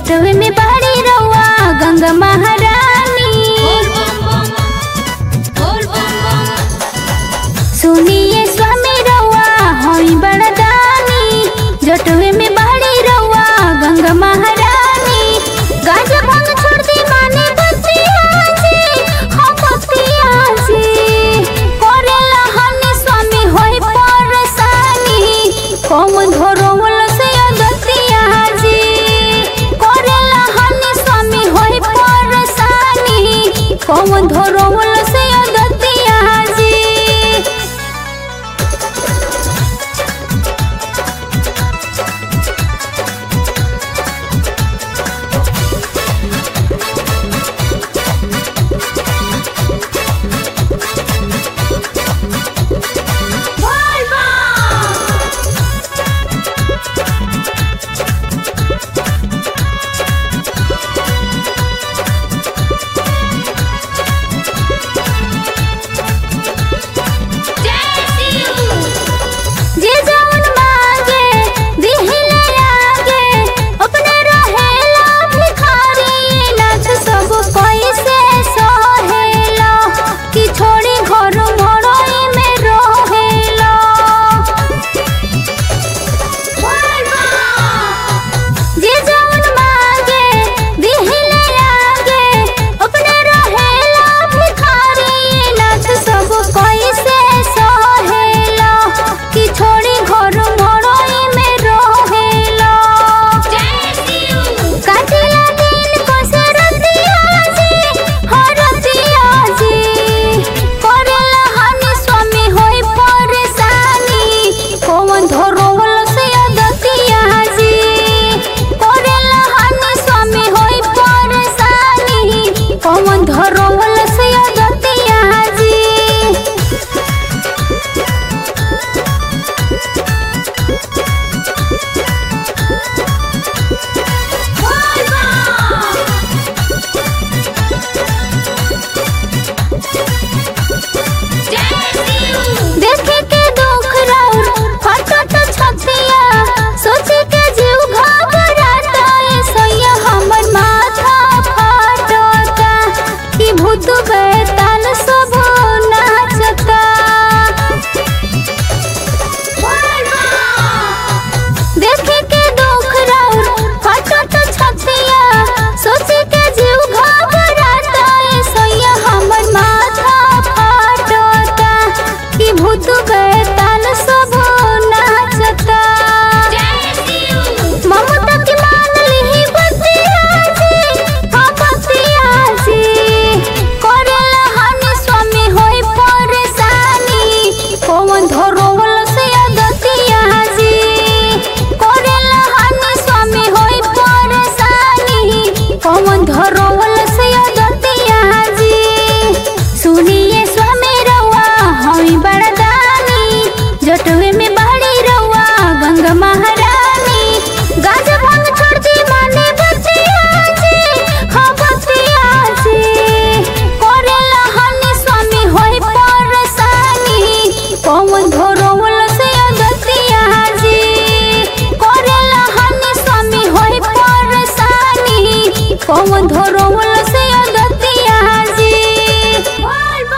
जटवे में बहरी रउआ गंगा महारानी सुनिए स्वामी रउआ हई बड़दानी जटवे में बहरी रउआ गंगा महारानी गाजा भांग छोड़ दी माने बतिया जी हम बतिया जी करेला हनी स्वामी होई परेशानी कौन धरोवल से अगतिया जी करेला हनी स्वामी होई परेशानी कौन धरोवल से अगतिया जी जे जवन मांगे दिहिले आगे अपने रहेला भिखारी नाथ सब कैसे सहेला कि छोड़ी घर मड़ई में रहेला जे जवन मांगे दिहिले आगे अपने रहेला भिखारी नाथ सब कैसे सहेला कि छोड़ी घर मड़ई में रहेला काटिला दिन कसरतिया जी हरतिया जी करेला हनी स्वामी होई परेशानी कौन धरोवल से अदतिया जी करेला हनी स्वामी होई परेशानी कौन धरोवल से अदतिया जी देखे के दुख राउर फटत छतिया सोचे के जीव घबराता ए सैया हमर माथा फाटता कि भूत बैताल सब नाचता देखे के दुख राउर फटत छतिया सोचे के जीव घबराता ए सैया हमर माथा फाटता कि भूत बैताल सब नाचता ममता की मान लिही बतिया जी हाँ बतिया जी करेला हनी स्वामी होई परेशानी कौन धरोवल से अगतिया जी करेला हनी स्वामी होई परेशानी कौन धरोवल से अगतिया जी सुनिए स्वामी रउआ हई बड़दानी जटवे में बहरी रउआ गंगा महारानी गाजा भांग छोड़ दी माने बतिया जी हाँ बतिया जी करेला हनी स्वामी होई परेशानी कौन धरोवल से अगतिया जी करेला हनी स्वामी होई परेशानी कौन धरोवल